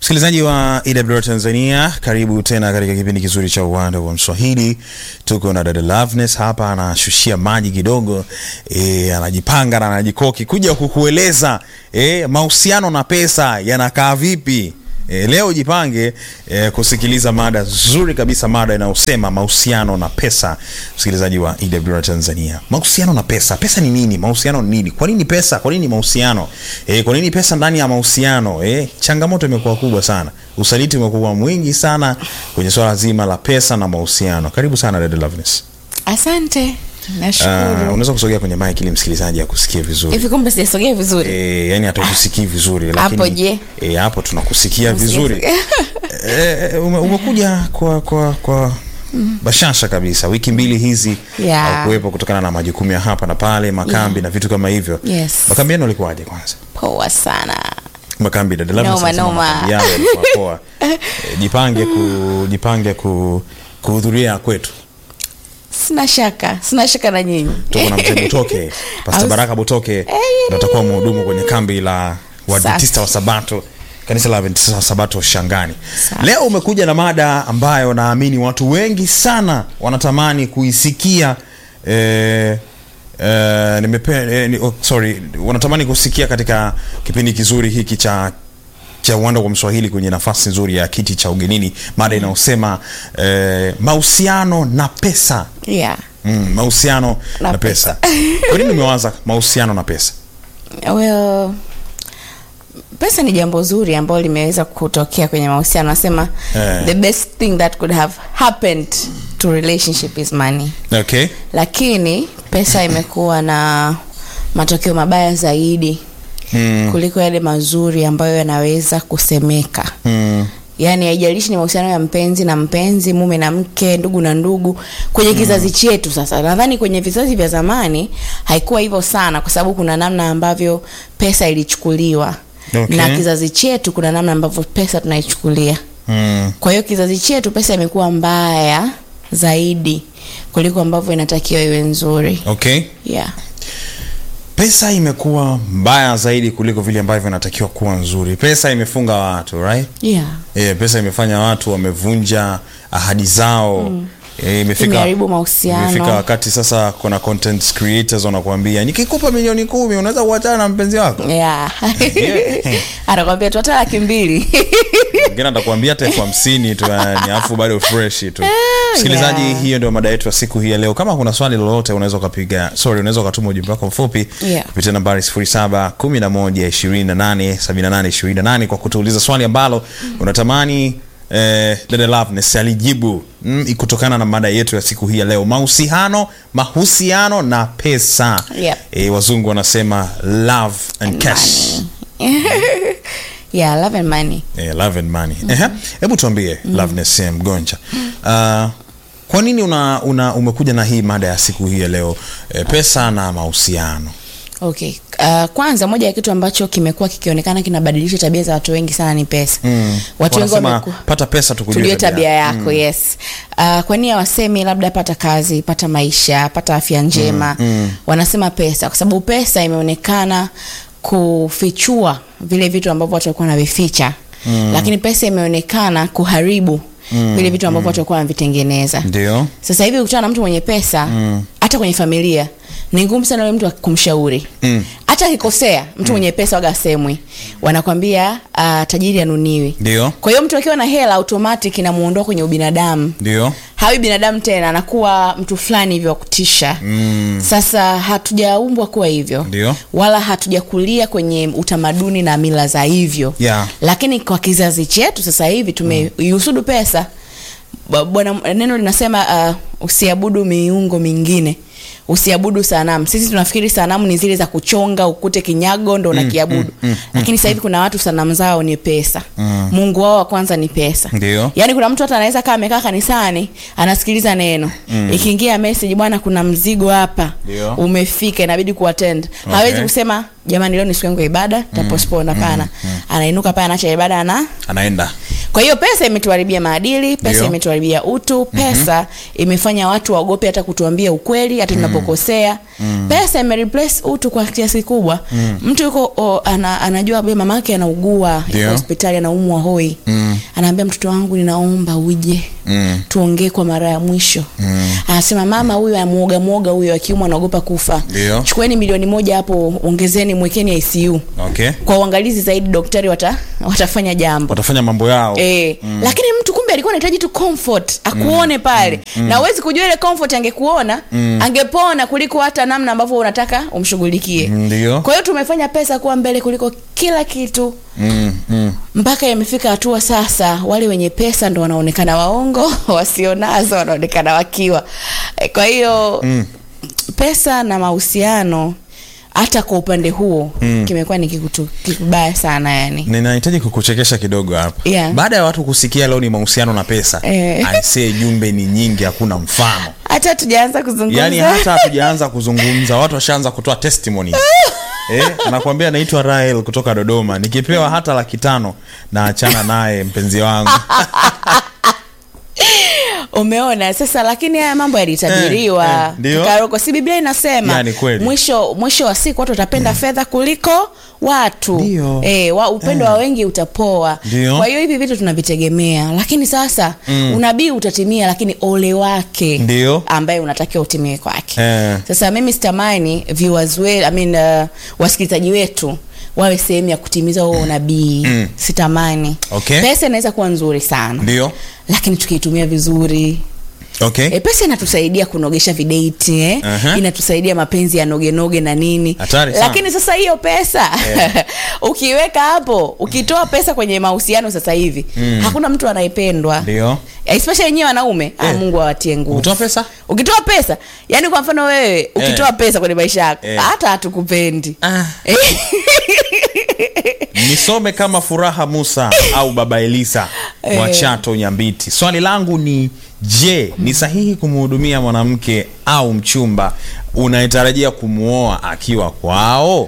Msikilizaji wa EWR Tanzania, karibu tena katika kipindi kizuri cha uwanda wa Mswahili. Tuko na dada Loveness hapa, anashushia maji kidogo e, anajipanga na anajikoki kuja kukueleza e, mahusiano na pesa yanakaa vipi. E, leo jipange e, kusikiliza mada nzuri kabisa, mada inayosema mahusiano na pesa. Msikilizaji wa EWR Tanzania, mahusiano na pesa, pesa ni nini? Mahusiano ni nini? Kwa nini pesa? Kwa nini mahusiano? E, kwa nini pesa ndani ya mahusiano? E, changamoto imekuwa kubwa sana, usaliti umekuwa mwingi sana kwenye swala zima la pesa na mahusiano. Karibu sana dada Loveness. Asante, Uh, nashukuru. unaweza kusogea kwenye mic ili msikilizaji akusikie vizuri. Hivi kumbe sijasogea vizuri? E, yani hatukusikii vizuri Hapo je? E, hapo tunakusikia vizuri. e, ume, umekuja kwa kwa kwa bashasha kabisa. Wiki mbili hizi Yeah. haukuwepo kutokana na majukumu ya hapa na pale, makambi na vitu kama hivyo. Yes. Makambi yenu yalikuwaje kwanza? Poa sana. Makambi dada Loveness Noma, anasema noma. makambi yao yalikuwa poa. E, jipange ku jipange ku kuhudhuria kwetu. Sina shaka, sina shaka na nyinyi. tuko na mzee Butoke, Pastor Aus- Baraka Butoke ndo atakuwa mhudumu kwenye kambi la Waadventista wa Sabato, kanisa la Adventista wa Sabato Shangani. Safi. Leo umekuja na mada ambayo naamini watu wengi sana wanatamani kuisikia eh, eh, nimepe, eh, ni, oh, sorry, wanatamani kusikia katika kipindi kizuri hiki cha cha uwanda wa Mswahili kwenye nafasi nzuri ya kiti cha ugenini, mada inayosema eh, mahusiano na pesa. Yeah. Mm, mahusiano na, Na pesa. Kwa nini umewaza mahusiano na pesa? Well, pesa ni jambo zuri ambalo limeweza kutokea kwenye mahusiano. Nasema Eh. the best thing that could have happened to relationship is money. Okay. Lakini pesa imekuwa na matokeo mabaya zaidi Mm, kuliko yale mazuri ambayo yanaweza kusemeka. mm, yaani haijalishi ni mahusiano ya mpenzi na mpenzi mume na mke ndugu na ndugu kwenye kizazi chetu sasa nadhani kwenye vizazi vya zamani haikuwa hivyo sana kwa sababu kuna namna ambavyo pesa ilichukuliwa Okay. na kizazi chetu kuna namna ambavyo pesa tunaichukulia mm. kwa hiyo kizazi chetu pesa imekuwa mbaya zaidi kuliko ambavyo inatakiwa iwe nzuri Okay. yeah. Pesa imekuwa mbaya zaidi kuliko vile ambavyo inatakiwa kuwa nzuri. Pesa imefunga watu, right? Yeah. Eh, pesa imefanya watu wamevunja ahadi zao. Mm. E, imefika Imeharibu mahusiano. Imefika wakati sasa kuna content creators wanakuambia nikikupa milioni kumi unaweza kuachana na mpenzi wako. Yeah. anakwambia tu hata laki mbili Mwingine atakwambia hata elfu hamsini tu yani, afu bado fresh tu. Msikilizaji, yeah. hiyo ndio mada yetu ya siku hii ya leo. Kama kuna swali lolote, unaweza ukapiga, sorry, unaweza ukatuma ujumbe wako mfupi Yeah. kupitia nambari 0711287828 kwa kutuuliza swali ambalo unatamani eh, dada Loveness alijibu mm, kutokana na mada yetu ya siku hii ya leo, mahusiano mahusiano na pesa. Yep. Eh, wazungu wanasema love and cash. yeah, love and money Eh, love and money. Ehe. Hebu tuambie Loveness eh, Mgonja. Uh, kwa nini una, una umekuja na hii mada ya siku hii ya leo eh, pesa na mahusiano? Okay. Uh, kwanza moja ya kitu ambacho kimekuwa kikionekana kinabadilisha tabia za watu wengi sana ni pesa. Mm. Watu wengi Wanasema, wameku pata pesa tukujue tujue tabia tabia yako yes. Uh, kwa nini hawasemi labda pata kazi, pata maisha, pata afya njema? Wanasema pesa kwa sababu pesa imeonekana kufichua vile vitu ambavyo watu walikuwa wanavificha. Lakini pesa imeonekana kuharibu vile vitu ambavyo watu walikuwa wanavitengeneza. Ndio. Sasa hivi ukutana na mtu mwenye pesa hata kwenye familia ni ngumu sana yule mtu kumshauri Mm. hata akikosea mtu mwenye pesa waga semwi wanakwambia uh, tajiri anuniwi Ndio. kwa hiyo mtu akiwa na hela automatic inamuondoa kwenye ubinadamu Ndio. hawi binadamu tena anakuwa mtu fulani hivyo wa kutisha Mm. sasa hatujaumbwa kuwa hivyo Ndio. wala hatujakulia kwenye utamaduni na mila za hivyo Yeah. lakini kwa kizazi chetu sasa hivi tumeihusudu pesa Ba- bwana neno linasema uh, usiabudu miungo mingine usiabudu sanamu sisi tunafikiri sanamu ni zile za kuchonga ukute kinyago ndo unakiabudu lakini sasa hivi kuna watu sanamu zao ni pesa mungu wao wa kwanza ni pesa Ndio. yaani kuna mtu hata anaweza kaa amekaa kanisani anasikiliza neno ikiingia message bwana kuna mzigo hapa Ndio. umefika inabidi kuattend hawezi kusema jamani leo ni siku yangu ya ibada tapostpone hapana anainuka pale anaacha ibada ana Anaenda. kwa hiyo pesa imetuharibia maadili pesa Ndio. imetuharibia utu pesa imefanya watu waogope hata kutuambia ukweli hata tunapokosea pesa imereplace utu kwa kiasi kikubwa mtu yuko o, ana, anajua be mama yake anaugua yuko Ndio. hospitali anaumwa hoi Mm. anaambia mtoto wangu ninaomba uje Mm. tuongee kwa mara ya mwisho Mm. anasema mama huyu amuoga mwoga huyu akiumwa anaogopa kufa Ndio. chukueni milioni moja hapo ongezeni mwekeni ICU okay kwa uangalizi zaidi daktari wata, watafanya jambo watafanya mambo yao E, mm. lakini mtu kumbe alikuwa anahitaji tu comfort akuone pale mm. na uwezi kujua ile comfort angekuona mm. angepona kuliko hata namna ambavyo unataka umshughulikie ndio kwa hiyo tumefanya pesa kuwa mbele kuliko kila kitu mm. mm. mpaka imefika hatua sasa wale wenye pesa ndo wanaonekana waongo wasionazo wanaonekana wakiwa E, kwa hiyo Mm. pesa na mahusiano hata kwa upande huo Mm. kimekuwa ni kitu kibaya sana yani ninahitaji kukuchekesha kidogo hapa Yeah. baada ya watu kusikia leo ni mahusiano na pesa Eh. aisee jumbe ni nyingi hakuna mfano hata tujaanza kuzungumza yaani hata hatujaanza kuzungumza watu washaanza kutoa testimonies eh, anakuambia naitwa rael kutoka dodoma nikipewa hata laki tano na achana naye mpenzi wangu umeona sasa lakini haya mambo yalitabiriwa Eh, eh, ndio. Karoko, si biblia inasema Yani kweli. mwisho mwisho wa siku watu watapenda fedha kuliko watu Ndio. e, wa, upendo wa wengi utapoa Ndio. kwa hiyo hivi vitu tunavitegemea lakini sasa mm. unabii utatimia lakini ole wake Ndio. ambaye unatakiwa utimie kwake Eh. sasa mimi sitamani viewers we, I mean, uh, wasikilizaji wetu wawe sehemu ya kutimiza huo unabii Mm. sitamani Okay. pesa inaweza kuwa nzuri sana ndio lakini tukiitumia vizuri okay e, pesa inatusaidia kunogesha videti eh? Aha. inatusaidia mapenzi ya nogenoge na nini Hatari sana. lakini sasa hiyo pesa ukiweka hapo ukitoa pesa kwenye mahusiano sasa hivi Mm. hakuna mtu anayependwa ndio especially wenyewe wanaume ah, Eh. mungu awatie nguvu kutoa pesa ukitoa pesa yani kwa mfano wewe ukitoa pesa kwenye maisha yako Eh. hata hatukupendi ah. nisome kama furaha musa au baba elisa wa Eh. chato nyambiti swali langu ni je ni sahihi kumhudumia mwanamke au mchumba unayetarajia kumwoa akiwa kwao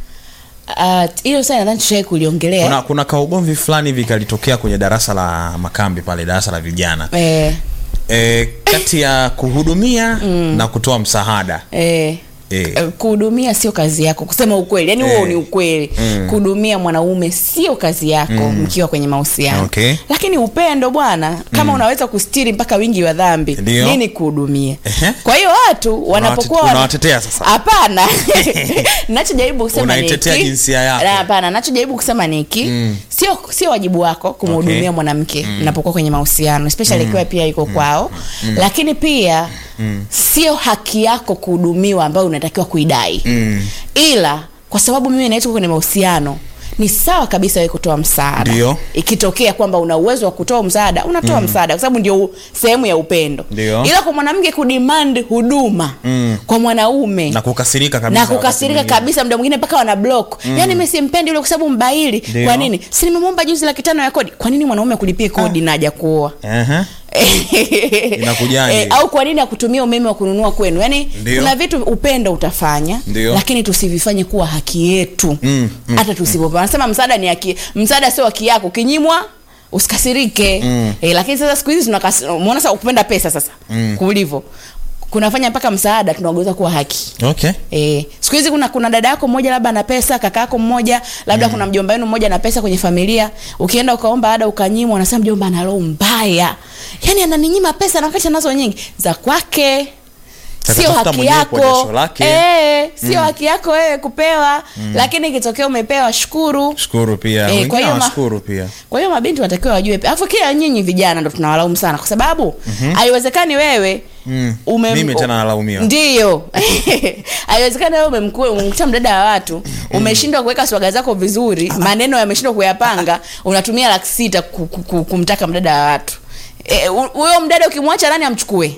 Ah, hilo uh, nadhani tushawai kuliongelea kuna, kuna kaugomvi fulani hivi kalitokea kwenye darasa la makambi pale darasa la vijana eh, e, kati ya kuhudumia na kutoa msaada eh. Eh. Eh, kuhudumia sio kazi yako kusema ukweli yani huo Eh. ni ukweli Mm. kuhudumia mwanaume sio kazi yako mkiwa kwenye mahusiano Okay. lakini upendo bwana kama unaweza kustiri mpaka wingi wa dhambi Ndio. nini kuhudumia Ehe. kwa hiyo watu wanapokuwa wana- unawatetea sasa. hapana nachojaribu kusema ni Unaitetea hiki. jinsia yako. Na hapana nachojaribu kusema ni hiki Mm. sio sio wajibu wako kumhudumia Okay. mwanamke mnapokuwa kwenye mahusiano especially ikiwa pia iko kwao lakini pia sio haki yako kuhudumiwa ambayo unatakiwa kuidai Mm. ila kwa sababu mimi naitwa kwenye mahusiano ni sawa kabisa wewe kutoa msaada Ndio. ikitokea kwamba una uwezo wa kutoa msaada unatoa msaada kwa sababu ndio u- sehemu ya upendo Ndio. ila kwa mwanamke kudemand huduma Mm. kwa mwanaume na kukasirika kabisa na wakati kukasirika mwingine. kabisa muda mwingine mpaka wana block mm. yani mi simpendi ule kwa sababu mbaili Ndio. kwa nini si nimemwomba juzi laki tano ya kodi kwa nini mwanaume akulipie kodi na haja kuoa Ehe. Inakujaje? Eh, au kwa nini akutumia umeme wa kununua kwenu yani Ndio. kuna vitu upendo utafanya Ndio. lakini tusivifanye kuwa haki yetu Mm, mm, hata tusipopewa anasema msaada ni haki msaada sio haki yako ukinyimwa usikasirike Mm. eh, lakini sasa siku hizi tunakas- umeona sasa kupenda pesa sasa Mm. kulivyo kunafanya mpaka msaada tunageuza kuwa haki okay Eh, siku hizi kuna kuna dada yako mmoja labda ana pesa, kaka yako mmoja, labda mm. kuna mjomba wenu mmoja ana pesa kwenye familia. Ukienda ukaomba ada ukanyimwa, anasema mjomba ana roho mbaya. Yaani ananinyima pesa na wakati anazo nyingi za kwake. Sio Atatafuta haki mwenyewe kwa yako. jasho lake. Eh, sio haki yako wewe kupewa, lakini ikitokea umepewa shukuru. shukuru pia Eh, wengine kwa hiyo ma- hawashukuru pia Kwa hiyo mabinti watakiwa wajue. Alafu kila nyinyi vijana ndo tunawalaumu sana kwa sababu haiwezekani wewe Mm. umem- Mimi tena nalaumiwa. Ndiyo. haiwezekani wewe umemkua umemkuta mdada wa watu, umeshindwa kuweka swaga zako vizuri, maneno yameshindwa kuyapanga, unatumia laki sita ku- ku- ku- kumtaka mdada wa watu. Eh, hu- huyo mdada ukimwacha nani amchukue?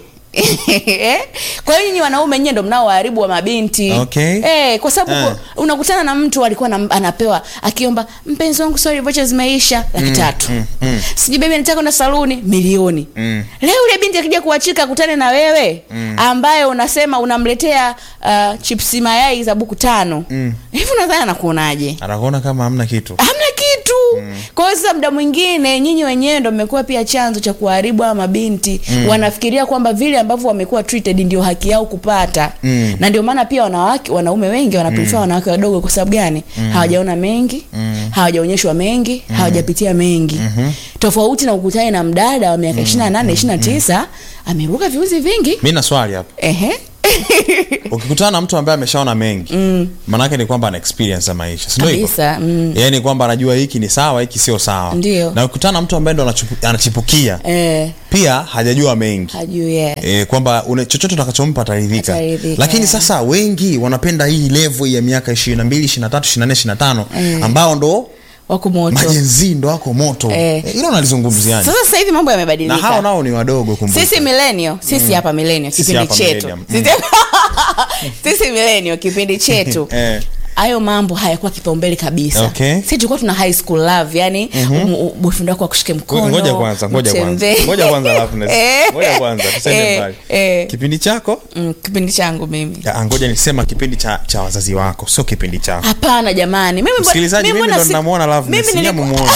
Eh? kwa hiyo nyinyi wanaume nyie ndo mnaoharibu wa mabinti Okay. eh, kwa sababu Eh. kwa- unakutana na mtu alikuwa na, anapewa akiomba mpenzi wangu sorry vocha zimeisha laki tatu mm, mm. sijui bebi nataka kwenda saluni milioni Mm. leo ule binti akija kuachika akutane na wewe mm. ambaye unasema unamletea uh, chipsi mayai za buku tano Mm. hivi unadhani anakuonaje anakuona kama hamna kitu hamna kitu kwa hiyo sasa muda mwingine nyinyi wenyewe ndo mmekuwa pia chanzo cha kuharibu hawa mabinti wanafikiria kwamba vile ambavyo wamekuwa treated ndio haki yao kupata Mm. na ndio maana pia wanawake wanaume wengi wanaprefer wanawake wadogo kwa sababu gani hawajaona mengi hawajaonyeshwa mengi hawajapitia mengi tofauti na ukutane na mdada wa miaka 28 29 ameruka viuzi vingi mi na swali hapo ehe ukikutana na mtu ambaye ameshaona mengi mm. maanaake ni kwamba ana experience ya maisha sindio hivyo? kabisa mm. yaani ni kwamba anajua hiki ni sawa hiki sio sawa Ndio. na ukikutana na mtu ambaye ndo anachipu- anachipukia eh, pia hajajua mengi hajui yeah. E, kwamba une- chochote utakachompa ataridhika Ataridhika, lakini yeah. sasa wengi wanapenda hii levo ya miaka ishiri na mbili ishiri na tatu ishiri na nne ishiri na tano ambao ndo wako moto majenzii ndo wako moto Eh. Eh, hilo nalizungumziani sasa sasa hivi mambo na yamebadilika hao nao ni wadogo kumbuka. sisi milenio sisi hapa milenio Sisi kipindi hapa chetu millennium. Sisi- sisi milenio kipindi chetu Eh. hayo mambo hayakuwa kipaumbele kabisa Okay. si tulikuwa tuna high school love yani mm-hmm. boyfriend wako akushike mkono ngoja kwanza ngoja kwanza mtembee. ngoja kwanza Loveness. Eh. ngoja kwanza tusende Eh, mbali eh. kipindi chako Mm, kipindi changu mimi Ah, ngoja nisema kipindi cha, cha wazazi wako sio kipindi chako hapana jamani mimi mbona- msikilizaji mimi mbona ndo si- ninamwona Loveness, mimi nyie niliku- mumuone.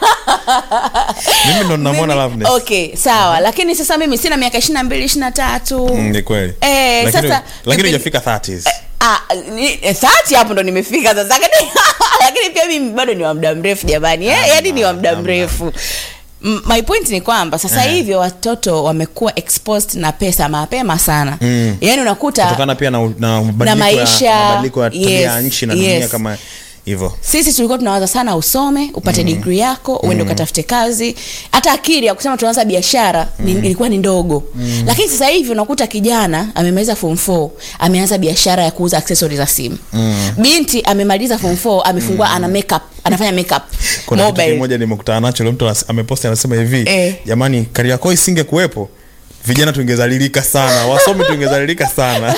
mimi ndo ninamwona mimi- Loveness. okay sawa lakini sasa mimi sina miaka ishiri na mbili ishiri na tatu Mm, ni kweli Eh, Lakini- sasa lakini kipindi- hujafika 30s Ah, ni- eh, thati hapo ndo nimefika sasa lakini lakini pia mimi bado ni wa muda mrefu jamani eh, yani ni wa muda Hamna. mrefu M- my point ni kwamba sasa Eh. hivi watoto wamekuwa exposed na pesa mapema sana Mm. yaani unakuta kutokana pia na, na mabadiliko maisha, ya, mabadiliko ya tabia ya yes, nchi na yes. dunia kama hivyo sisi tulikuwa tunawaza sana usome upate mm. digri yako uende ukatafute kazi hata akili ya kusema tunaanza biashara ni, ilikuwa ni ndogo mm. lakini sasa hivi unakuta kijana amemaliza form 4 ameanza biashara ya kuuza accessories za simu mm. binti amemaliza form 4 amefungua ana makeup anafanya makeup kuna kitu mobile kimoja nimekutana nacho leo mtu anas- ameposti anasema hivi Eh. jamani kariakoo isinge kuwepo vijana tungezalilika sana wasomi tungezalilika sana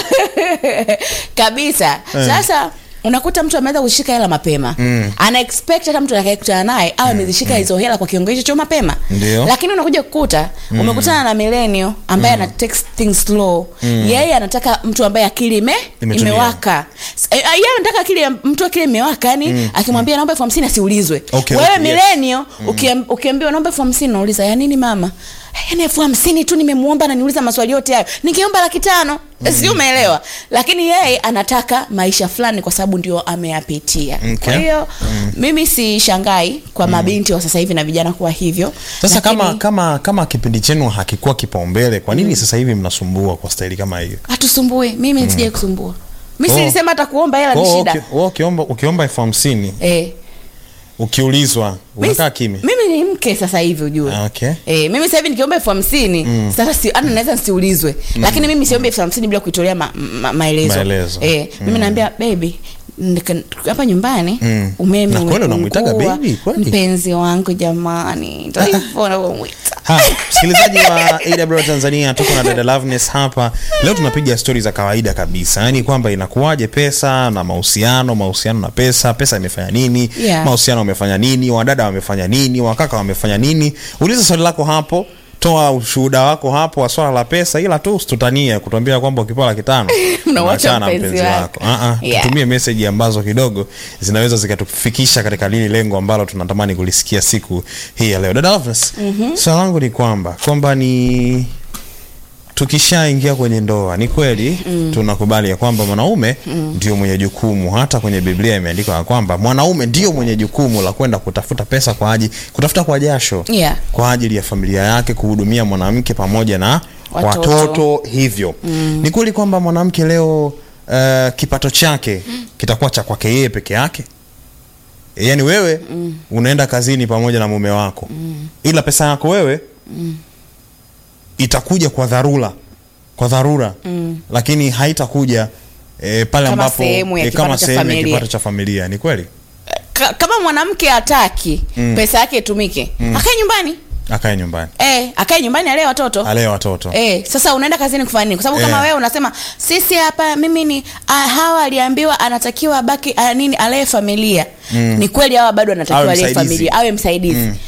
kabisa sasa unakuta mtu ameweza kushika hela mapema mm. ana expect hata mtu atakayekutana naye au amezishika hizo hela kwa kiwango hicho cha mapema Ndio. lakini unakuja kukuta umekutana na millennial ambaye ana take things slow yeye anataka mtu ambaye akili ime, Imetulia. imewaka S- eh, yeye anataka akili ya- mtu akili imewaka yani akimwambia naomba elfu hamsini asiulizwe Okay, wewe okay, yes. millennial ukiam- ukiambiwa naomba elfu hamsini nauliza ya nini mama yani elfu hamsini tu nimemwomba na niuliza maswali yote hayo ningeomba laki tano si umeelewa lakini yeye anataka maisha fulani kwa sababu ndio ameyapitia Okay. kwa hiyo mimi si shangai kwa mabinti wa sasa hivi na vijana kuwa hivyo sasa Lakini kama kama kama kipindi chenu hakikuwa kipaumbele kwa nini sasa hivi mnasumbua kwa staili kama hiyo hatusumbue mimi mm. sijai kusumbua mi Oh. silisema hata kuomba hela Kwa ni hiyo shida uki- wewe ukiomba ukiomba elfu hamsini eh. ukiulizwa Mi- unakaa kimya mimi ni mke sasa hivi ujue Ah, okay. E, mimi sasa hivi nikiomba elfu hamsini sasa si, hata naweza nsiulizwe lakini mimi siombe elfu hamsini bila kuitolea ma, ma, maelezo, Maelezo. E, mimi naambia baby nika- hapa nyumbani Mm. umeme Na kweli unamwitaga umepungua. baby, kweli? mpenzi wangu jamani ndo hivyo navyomwita Ha, msikilizaji wa AW Tanzania tuko na dada Loveness hapa leo tunapiga stori za kawaida kabisa yaani kwamba inakuwaje pesa na mahusiano mahusiano na pesa pesa imefanya nini Yeah. mahusiano wamefanya nini wadada wamefanya nini wakaka wamefanya nini uliza swali lako hapo toa ushuhuda wako hapo wa swala la pesa ila tu usitutanie kutuambia kwamba ukipewa laki tano Unamwacha unaachana na mpenzi mpenzi wako. wako Ah, ah, Yeah. tutumie meseji ambazo kidogo zinaweza zikatufikisha katika lili lengo ambalo tunatamani kulisikia siku hii ya leo dada Loveness, swala langu ni kwamba kwamba ni tukishaingia kwenye ndoa ni kweli mm. tunakubali ya kwamba mwanaume mm. ndio mwenye jukumu hata kwenye biblia imeandikwa ya kwamba mwanaume ndio mwenye jukumu la kwenda kutafuta pesa kwa ajili kutafuta kwa jasho Yeah. kwa ajili ya familia yake kuhudumia mwanamke pamoja na Watoto. watoto, hivyo mm. ni kweli kwamba mwanamke leo uh, kipato chake kitakuwa cha kwake yeye peke yake yaani wewe mm. unaenda kazini pamoja na mume wako mm. ila pesa yako wewe mm. itakuja kwa dharura kwa dharura mm. lakini haitakuja e, pale Kama ambapo sehemu ya eh, kipato kama cha sehemu ya familia. kipato cha familia ni kweli Ka- kama mwanamke hataki pesa yake itumike akae nyumbani akae nyumbani Eh, akae nyumbani alee watoto alee watoto Eh, sasa unaenda kazini kufanya nini? Kwa sababu kama Eh. wewe unasema sisi hapa mimi ni ah, hawa aliambiwa anatakiwa abaki ah, nini alee familia. Ni kweli hawa bado anatakiwa Awe alee msaidizi. familia, awe msaidizi.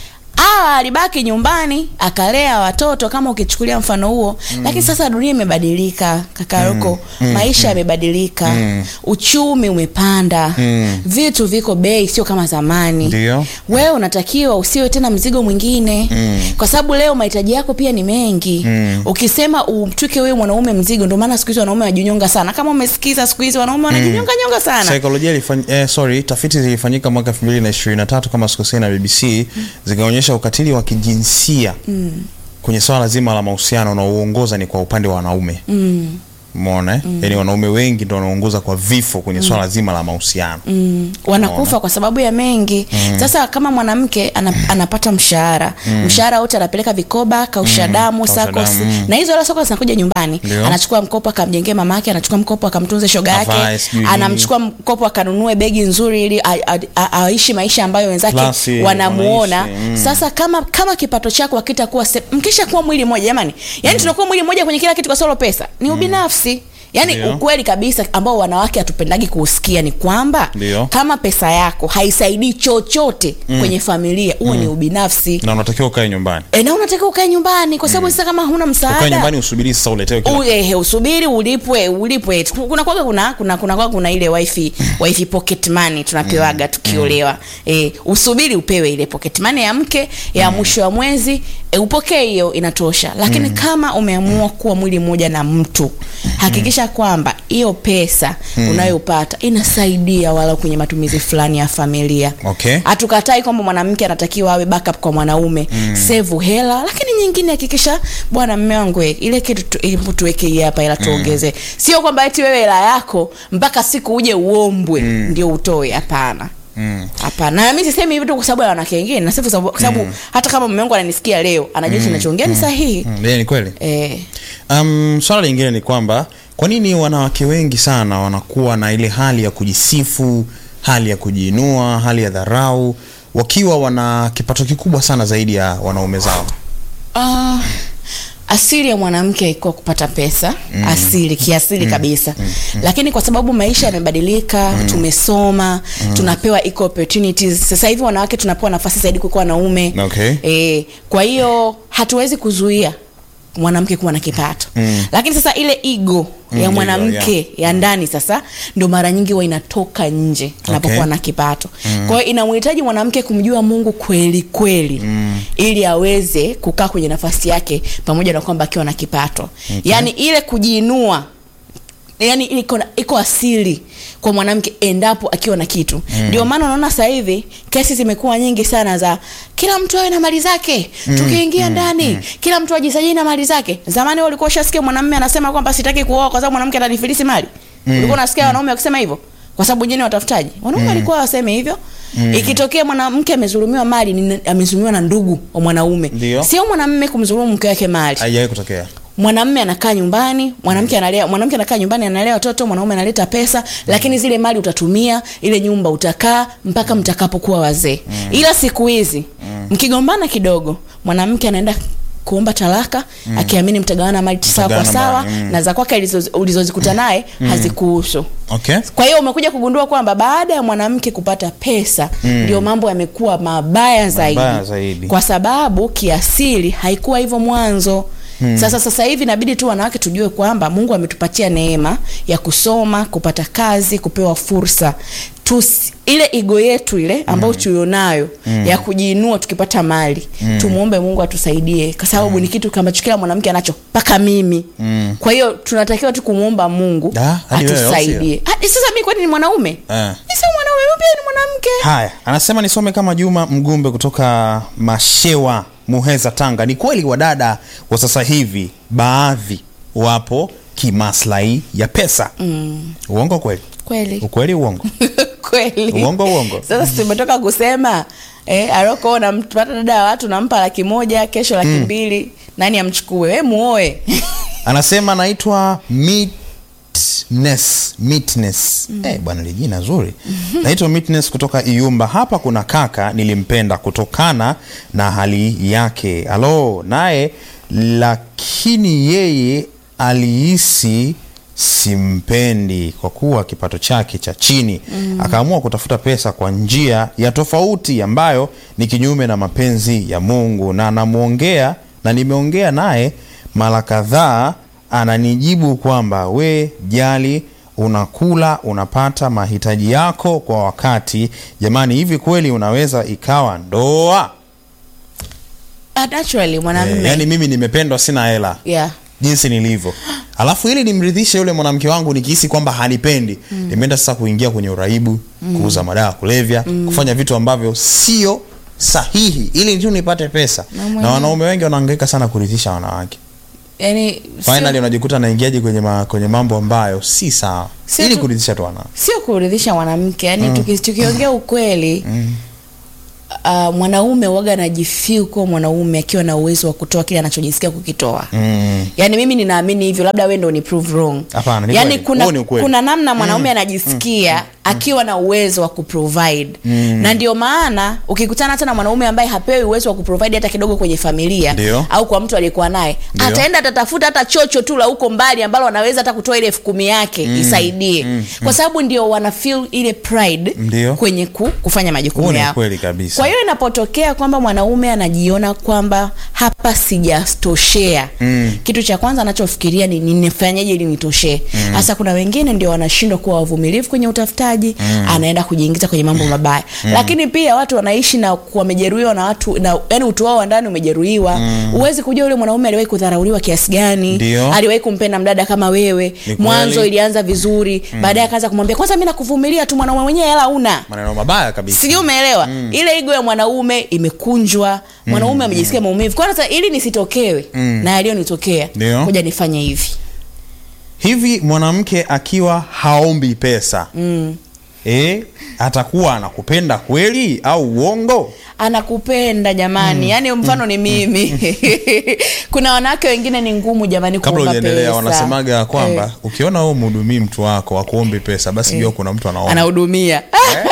sawa alibaki nyumbani akalea watoto kama ukichukulia mfano huo mm. lakini sasa dunia imebadilika kakaroko mm. maisha yamebadilika mm. uchumi umepanda Mm. vitu viko bei sio kama zamani Ndio. wewe unatakiwa usiwe tena mzigo mwingine Mm. kwa sababu leo mahitaji yako pia ni mengi Mm. ukisema umtwike wewe mwanaume mzigo ndio maana siku hizi wanaume wanajinyonga sana kama umesikiza siku hizi wanaume wanajinyonga nyonga sana saikolojia ilifany, eh, sorry tafiti zilifanyika mwaka 2023 kama sikosei na bbc zikaonyesha ukatili wa kijinsia mm. kwenye swala zima la mahusiano unaoongoza ni kwa upande wa wanaume mm. umeona eh? yaani wanaume wengi ndo wanaongoza kwa vifo kwenye swala zima la mahusiano Mm, wanakufa kwa sababu ya mengi mm. sasa kama mwanamke ana, anapata mshahara mm. mshahara wote anapeleka vikoba kausha damu kausha sakos damu, mm. na hizo hela sakos zinakuja nyumbani Ndio. anachukua mkopo akamjengee mama yake anachukua mkopo akamtunze shoga Avae, yake sijui nini. anamchukua mkopo akanunue begi nzuri ili a- a- a- aishi maisha ambayo wenzake Klasi, wanamuona wanaishi, mm. sasa kama kama kipato chako hakitakuwa se- mkisha kuwa mwili mmoja jamani yani tunakuwa mwili mmoja kwenye kila kitu kwa solo pesa ni ubinafsi yaani Ndio. ukweli kabisa ambao wanawake hatupendagi kuusikia ni kwamba Ndio. kama pesa yako haisaidii chochote mm. kwenye familia huo mm. ni ubinafsi na unatakiwa ukae nyumbani e, na unatakiwa ukae nyumbani kwa sababu sasa kama huna ukae msaada nyumbani usubiri sasa uletewe kila U- ehe, usubiri ulipwe ulipwe kuna kwaga kuna kuna kuna kwaga kuna ile wifi wifi pocket money tunapewaga tukiolewa eh, usubiri upewe ile pocket money ya mke ya mwisho wa mwezi e, upokee hiyo inatosha lakini kama umeamua kuwa mwili mmoja na mtu hakikisha kwamba hiyo pesa unayopata inasaidia wala kwenye matumizi fulani ya familia Okay. hatukatai kwamba mwanamke anatakiwa awe backup kwa mwanaume mm. sevu hela lakini nyingine hakikisha bwana mme wangu eh, ile kitu tu- hebu tuweke hii hapa ila tuongeze sio kwamba eti wewe hela yako mpaka siku uje uombwe mm. ndio utoe hapana Mm. hapana na mi sisemi hivi tu kwa sababu ya wanawake wengine nasifu sababu- kwa sababu hata kama mume wangu ananisikia leo anajua tunachoongea ni sahihi Mm, yeah, ni kweli eh, um, swala lingine ni kwamba kwa nini wanawake wengi sana wanakuwa na ile hali ya kujisifu hali ya kujiinua hali ya dharau wakiwa wana kipato kikubwa sana zaidi ya wanaume zao Ah, asili ya mwanamke iko kupata pesa mm. asili kiasili mm. kabisa mm. lakini kwa sababu maisha yamebadilika mm. tumesoma mm. tunapewa equal opportunities sasa hivi wanawake tunapewa nafasi zaidi kuliko wanaume Okay. e, kwa hiyo hatuwezi kuzuia mwanamke kuwa na kipato mm. lakini sasa ile ego Mm, ya ego, mwanamke yeah. ya ndani sasa ndo mara nyingi huwa inatoka nje anapokuwa Okay. na kipato mm. kwa hiyo inamhitaji mwanamke kumjua mungu kweli kweli mm. ili aweze kukaa kwenye nafasi yake pamoja na kwamba akiwa na kipato okay. yaani ile kujiinua yani iko, na- iko asili kwa mwanamke endapo akiwa na kitu ndio maana unaona sasa hivi kesi zimekuwa nyingi sana za kila mtu awe na mali zake tukiingia ndani kila mtu ajisajili na mali zake zamani wewe ulikuwa ushasikia mwanamume anasema kwamba sitaki kuoa kwa sababu mwanamke atanifilisi mali ulikuwa unasikia wanaume wakisema hivyo kwa sababu wengine watafutaji wanaume walikuwa waseme hivyo ikitokea mwanamke amezulumiwa mali ni- amezulumiwa na ndugu wa mwanaume Ndio. sio mwanamume kumdhulumu mke wake mali haijawahi kutokea mwanamme anakaa nyumbani mwanamke analea mwanamke anakaa nyumbani analea watoto mwanaume analeta pesa lakini zile mali utatumia ile nyumba utakaa mpaka mtakapokuwa wazee ila siku hizi mkigombana kidogo mwanamke anaenda kuomba talaka akiamini mtagawana mali sawa kwa Mtagawana sawa mali, mm. na za kwake alizo- ulizozikuta naye hazikuhusu okay kwa hiyo umekuja kugundua kwamba baada ya mwanamke kupata pesa ndio mambo yamekuwa mabaya zaidi. Mabaya zaidi. kwa sababu kiasili haikuwa hivyo mwanzo Hmm. Sasa sasa hivi inabidi tu wanawake tujue kwamba Mungu ametupatia neema ya kusoma, kupata kazi, kupewa fursa. Tusi, ile ego yetu ile ambayo mm. tulionayo mm. ya kujiinua tukipata mali mm. tumuombe Mungu atusaidie kwa sababu mm. ni kitu ambacho kila mwanamke anacho mpaka mimi mm. kwa hiyo tunatakiwa tu kumuomba Mungu Da, hadi wewe, au sio? atusaidie. Hadi Sasa mimi kwani ni mwanaume? Eh. Mi sio mwanaume, mimi pia ni mwanamke. haya anasema nisome kama juma mgumbe kutoka mashewa muheza tanga ni kweli wadada wa sasa hivi baadhi wapo kimaslahi ya pesa mm. uongo kweli Kweli. ukweli uongo Kweli. Uongo, uongo. Sasa si tumetoka kusema eh, Aroko unampata dada ya watu nampa laki moja, kesho laki mbili, nani amchukue? We muoe. anasema naitwa Meetness, Meetness. Eh, bwana li jina zuri naitwa Meetness kutoka Iyumba hapa kuna kaka nilimpenda kutokana na hali yake alo naye lakini yeye alihisi simpendi kwa kuwa kipato chake cha chini mm. akaamua kutafuta pesa kwa njia ya tofauti ambayo ni kinyume na mapenzi ya mungu na anamwongea na nimeongea naye mara kadhaa ananijibu kwamba we jali unakula unapata mahitaji yako kwa wakati jamani hivi kweli unaweza ikawa ndoa Ah, naturally mwanamume Eh, yaani mimi nimependwa sina hela yeah. jinsi nilivyo alafu ili nimridhishe yule mwanamke wangu nikihisi kwamba hanipendi mm. nimeenda sasa kuingia kwenye uraibu mm. kuuza madawa ya kulevya mm. kufanya vitu ambavyo sio sahihi ili tu nipate pesa Na na, mwenyewe- wanaume wengi wanahangaika sana kuridhisha wanawake yani finally sio, unajikuta anaingiaje kwenye, ma, kwenye mambo ambayo si sawa Sio ili tu- kuridhisha tu wanawake sio kuridhisha mwanamke yani tuki, tukiongea ukweli uh, mwanaume waga anajifeel kuwa mwanaume akiwa na uwezo wa kutoa kile anachojisikia kukitoa mm. yaani mimi ninaamini hivyo labda we ndo ni prove wrong Hapana, ni yaani kweli. kuna, Huo ni ukweli. kuna namna mwanaume anajisikia akiwa na uwezo wa kuprovide na ndio maana ukikutana hata na mwanaume ambaye hapewi uwezo wa kuprovide hata kidogo kwenye familia Ndio. au kwa mtu aliyekuwa naye Ndio. ataenda atatafuta hata chocho tu la huko mbali ambalo anaweza hata kutoa ile elfu kumi yake isaidie kwa sababu ndio wana feel ile pride Ndio. kwenye ku, kufanya Huo majukumu ni yao ukweli kabisa. kwa hiyo inapotokea kwamba mwanaume anajiona kwamba hapa sijatoshea mm. kitu cha kwanza anachofikiria ni nifanyaje ili nitoshee hasa kuna wengine ndio wanashindwa kuwa wavumilivu kwenye utafutaji mm. anaenda kujiingiza kwenye mambo mabaya mm. lakini pia watu wanaishi na wamejeruhiwa na watu na yani utu wao wa ndani umejeruhiwa huwezi kujua yule mwanaume aliwahi kudharauliwa kiasi gani Ndio. aliwahi kumpenda mdada kama wewe Ni mwanzo kweli. ilianza vizuri baadaye akaanza kumwambia kwanza mi nakuvumilia tu mwanaume mwenyewe hela una maneno mabaya kabisa sijui umeelewa mm. ile igo ya mwanaume imekunjwa mwanaume amejisikia maumivu kwa sasa ili nisitokewe mm. na yaliyonitokea Ndio. moja nifanye hivi hivi mwanamke akiwa haombi pesa mm. e, atakuwa anakupenda kweli au uongo anakupenda jamani mm. yaani mfano ni mimi kuna wanawake wengine ni ngumu jamani kabla kuomba hujaendelea pesa. wanasemaga ya kwamba Eh, ukiona wewe mhudumii mtu wako akuombi pesa basi jua kuna mtu anaomba anahudumia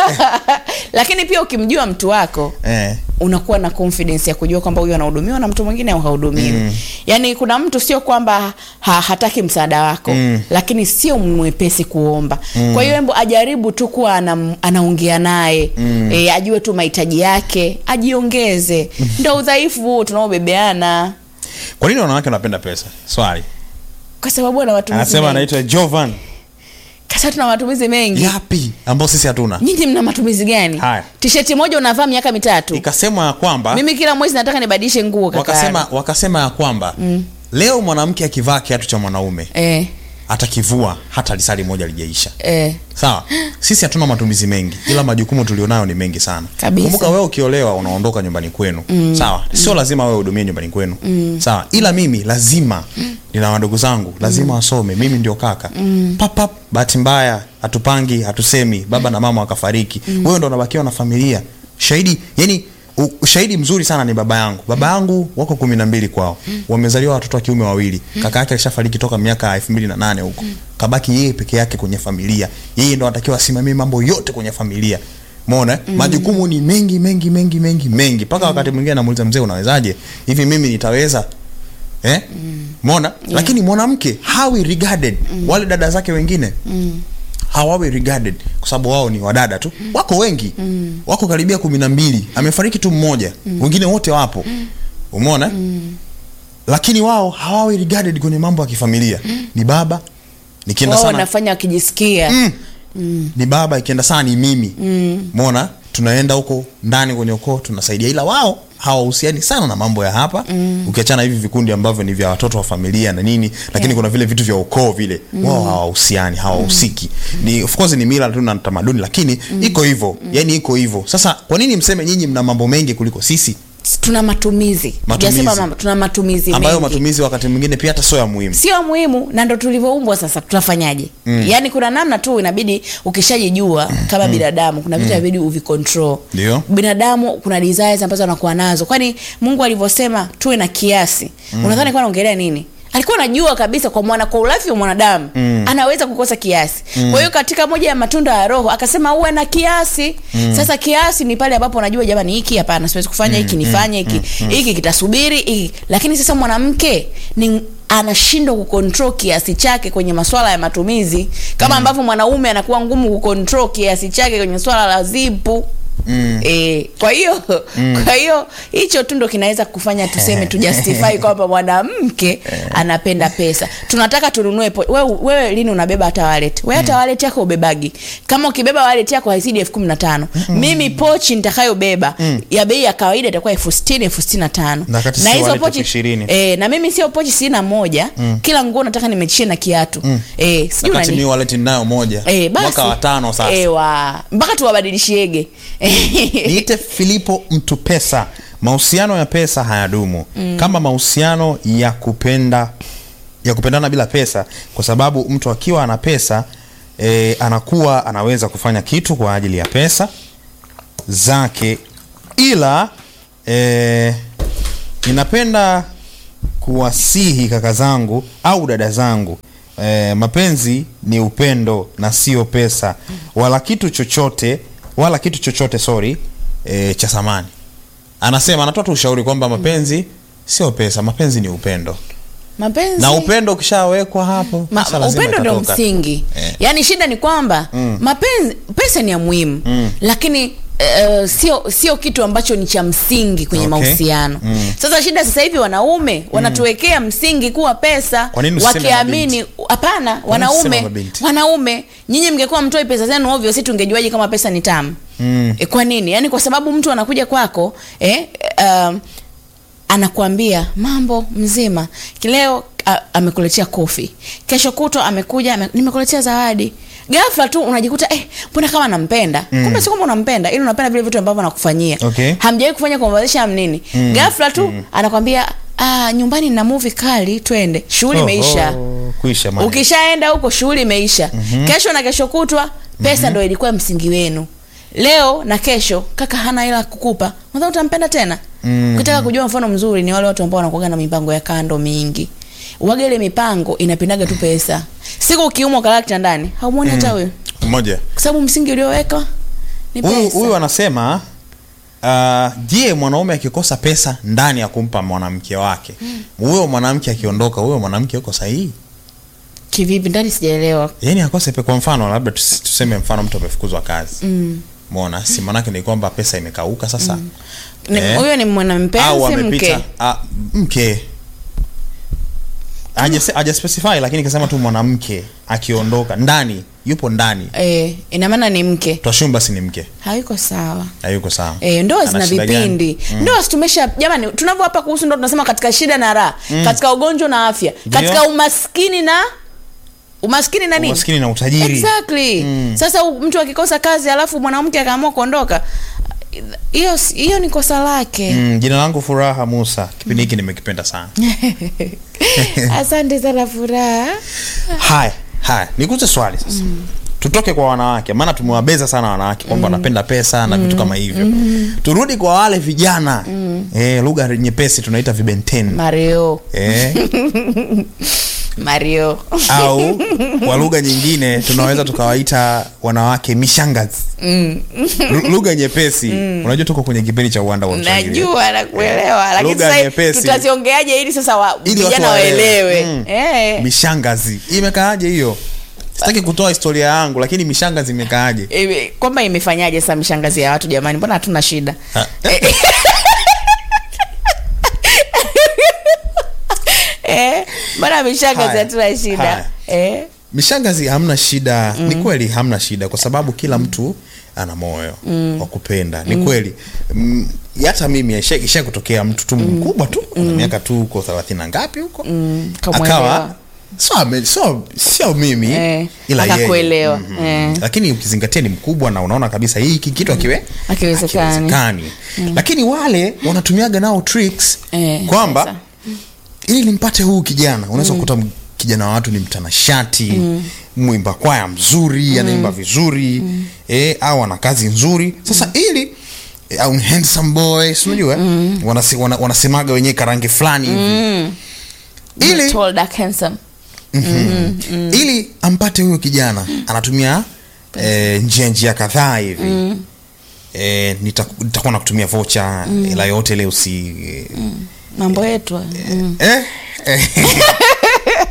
lakini pia ukimjua mtu wako eh. unakuwa na confidence ya kujua kwamba huyu anahudumiwa na mtu mwingine au hahudumiwi mm. yaani kuna mtu sio kwamba ha, hataki msaada wako mm. lakini sio mwepesi kuomba mm. kwa hiyo embo ajaribu tu kuwa anam, anaongea naye mm. e, ajue tu mahitaji yake ajiongeze ndo udhaifu huo tunaobebeana kwa nini wanawake wanapenda pesa swali kwa sababu ana matumizi anasema mengi. anaitwa jovan Kasa tuna matumizi mengi yapi ambao sisi hatuna nyinyi mna matumizi gani Haya. tisheti moja unavaa miaka mitatu ikasemwa ya kwamba mimi kila mwezi nataka nibadilishe nguo kaka wakasema, wakasema ya kwamba mm. leo mwanamke akivaa kiatu cha mwanaume eh, atakivua hata lisali moja lijaisha eh. sawa sisi hatuna matumizi mengi ila majukumu tulionayo ni mengi sana Kabisa. kumbuka wewe ukiolewa unaondoka nyumbani kwenu mm. sawa sio lazima wewe hudumie nyumbani kwenu mm. sawa ila mimi lazima nina wadogo zangu lazima wasome mimi ndio kaka mm. papap bahati mbaya hatupangi hatusemi baba na mama wakafariki mm. wewe ndo unabakiwa na familia shahidi yani u- shahidi mzuri sana ni baba yangu baba yangu wako kumi na mbili kwao wamezaliwa watoto wa kiume wawili kaka yake alishafariki toka miaka elfu mbili na nane huko kabaki yeye peke yake kwenye familia yeye ndo anatakiwa asimamie mambo yote kwenye familia mona mm. majukumu ni mengi mengi mengi mengi mengi mpaka mm. wakati mwingine namuuliza mzee unawezaje hivi mimi nitaweza eh? mm. mona yeah. lakini mwanamke hawi regarded mm. wale dada zake wengine mm hawawi regarded kwa sababu wao ni wadada tu mm. wako wengi mm. wako karibia kumi na mbili amefariki tu mmoja mm. wengine wote wapo mm. umeona mm. lakini wao hawawi regarded kwenye mambo ya kifamilia mm. ni baba nikienda wao sana wanafanya wakijisikia mm. Mm. ni baba ikienda sana ni mimi mm. mona tunaenda huko ndani kwenye ukoo tunasaidia ila wao hawahusiani sana na mambo ya hapa mm. ukiachana hivi vikundi ambavyo ni vya watoto wa familia na nini lakini Yeah. kuna vile vitu vya ukoo vile mm. wao hawahusiani hawahusiki mm. ni of course ni mila tu na tamaduni lakini mm. iko hivyo mm. yani iko hivyo sasa kwa nini mseme nyinyi mna mambo mengi kuliko sisi tuna matumizi Matumizi. Tujasema mambo tuna matumizi ambayo mengi. matumizi wakati mwingine pia hata sio ya muhimu sio muhimu na ndo tulivyoumbwa sasa tutafanyaje mm. yaani kuna namna tu inabidi ukishajijua kama binadamu kuna vitu inabidi uvicontrol Ndio. binadamu kuna desires ambazo anakuwa nazo kwani mungu alivyosema tuwe na kiasi mm. unadhani alikuwa anaongelea nini alikuwa anajua kabisa kwa mwana kwa ulafi wa mwanadamu mm. anaweza kukosa kiasi mm. kwa hiyo katika moja ya matunda ya roho akasema uwe na kiasi mm. sasa kiasi ni pale ambapo unajua jamani hiki hapana siwezi kufanya hiki nifanye hiki hiki kitasubiri hiki lakini sasa mwanamke ni anashindwa kucontrol kiasi chake kwenye masuala ya matumizi kama ambavyo mwanaume anakuwa ngumu kucontrol kiasi chake kwenye swala la zipu Mm. E, kwa hiyo mm. kwa hiyo hicho tu ndo kinaweza kufanya tuseme tujustify kwamba mwanamke anapenda pesa tunataka tununue po- wewe, wewe lini unabeba hata wallet wewe hata wallet yako ubebagi kama ukibeba wallet yako haizidi elfu kumi na tano mimi pochi nitakayobeba ya bei ya kawaida itakuwa elfu sitini elfu sitini na tano Na kati sio wallet elfu ishirini. e, na mimi sio pochi sitini na moja kila nguo nataka nimechie na kiatu mm. e, sijui wakati unani- mi wallet ninayo moja Eh, basi. mwaka wa tano sasa Eh, wa mpaka tuwabadilishiege niite filipo mtu pesa mahusiano ya pesa hayadumu mm. kama mahusiano ya kupenda ya kupendana bila pesa kwa sababu mtu akiwa ana pesa e, anakuwa anaweza kufanya kitu kwa ajili ya pesa zake ila e, ninapenda kuwasihi kaka zangu au dada zangu e, mapenzi ni upendo na sio pesa wala kitu chochote wala kitu chochote sorry e, cha samani anasema anatoa tu ushauri kwamba mapenzi sio pesa mapenzi ni upendo mapenzi na upendo ukishawekwa hapo Ma, pesa lazima upendo ndo itatoka. msingi Eh. yaani shida ni kwamba mm. mapenzi pesa ni ya muhimu mm. lakini Uh, sio sio kitu ambacho ni cha msingi kwenye Okay. mahusiano Mm. sasa shida sasa hivi wanaume wanatuwekea msingi kuwa pesa Kwa nini usiseme wakiamini hapana usiseme wanaume mabinti? wanaume nyinyi mngekuwa mtoi pesa zenu ovyo si tungejuaje kama pesa ni tamu Mm. e, kwa nini yaani kwa sababu mtu anakuja kwako eh, um, anakuambia mambo mzima leo a- amekuletea kofi kesho kutwa amekuja ame, nimekuletea zawadi ghafla tu unajikuta eh, mbona kama nampenda mm. kumbe si kwamba unampenda ili unapenda vile vitu ambavyo anakufanyia Okay. hamjawahi kufanya conversation nini mm. ghafla tu mm. anakwambia ah, nyumbani na movie kali twende shughuli Oh, imeisha oh, kuisha maneno. ukishaenda huko shughuli imeisha mm-hmm. kesho na kesho kutwa pesa mm-hmm. ndo ilikuwa msingi wenu leo na kesho kaka hana ila kukupa nadhani utampenda tena mm-hmm. ukitaka kujua mfano mzuri ni wale watu ambao wanakuaga na mipango ya kando mingi waga ile mipango inapindaga tu pesa siku ukiumwa ukalala kitandani haumwoni hata huyo moja kwa sababu msingi ulioweka ni huyu pesa huyu anasema uh, je mwanaume akikosa pesa ndani ya kumpa mwanamke wake huyo mwanamke akiondoka huyo mwanamke yuko sahihi kivipi ndani sijaelewa yani akose pe kwa mfano labda tus- tuseme mfano mtu amefukuzwa kazi mm. mona si manake ni kwamba pesa imekauka sasa Ni- Eh? huyo ni au mwanampenzi amepita mke ah, mke Haja- haja specify lakini kasema tu mwanamke akiondoka ndani yupo ndani eh, ina maana ni mke twashumu basi ni mke hayuko sawa hayuko sawa E, ndoa Ana zina shida gani? vipindi mm. ndoa tumesha jamani tunavyo hapa kuhusu ndoa tunasema katika shida na raha mm. katika ugonjwa na afya Ndio. katika umaskini na umaskini na nini umaskini na utajiri exactly mm. sasa u- mtu akikosa kazi alafu mwanamke akaamua kuondoka hiyo hiyo ni kosa lake Mm, jina langu furaha musa kipindi hiki nimekipenda sana asante sana furaha haya haya nikuze swali sasa tutoke kwa wanawake maana tumewabeza sana wanawake kwamba wanapenda pesa na vitu kama hivyo turudi kwa wale vijana eh, lugha nyepesi tunaita vibenteni mario eh, mario au kwa lugha nyingine tunaweza tukawaita wanawake mishangazi Lu- lugha nyepesi unajua tuko kwenye kipindi cha uwanda wa Mswahili. najua nakuelewa lakini Lugha sasa nyepesi. tutaziongeaje ili sasa wa, Ili watu vijana waelewe. waelewe Mm. eh. mishangazi imekaaje hiyo sitaki kutoa historia yangu lakini mishangazi imekaaje Ime- kwamba imefanyaje sasa mishangazi ya watu jamani mbona hatuna shida Ha. eh, mbona mishangazi Haya. hatuna shida Haya. eh, mishangazi hamna shida ni kweli hamna shida kwa sababu kila mtu ana moyo wa kupenda ni kweli mm, hata mimi isha isha kutokea mtu tu mkubwa tu ana miaka tu uko thelathini na ngapi huko kamwelewa. akawa sio ame- sio sio mimi Eh, ila yeye. akakuelewa. Mhm. Eh. lakini ukizingatia ni mkubwa na unaona kabisa hii hiki kitu akiwe Hakiwezekani. hakiwezekani. lakini wale wanatumiaga nao tricks Eh, kwamba sasa. ili nimpate huu kijana unaweza kukuta m- kijana wa watu ni mtanashati mm. mwimba kwaya mzuri anaimba vizuri eh, au ana kazi nzuri sasa ili eh, au ni handsome boy si unajua mm. wanasi, wana, wanasemaga wenyewe karangi fulani hivi ili Tall, dark, handsome. ili ampate huyo kijana anatumia eh, njia njia kadhaa hivi eh, nita- nitakuwa na kutumia vocha ila yote ile usi mambo yetu mm. eh, eh,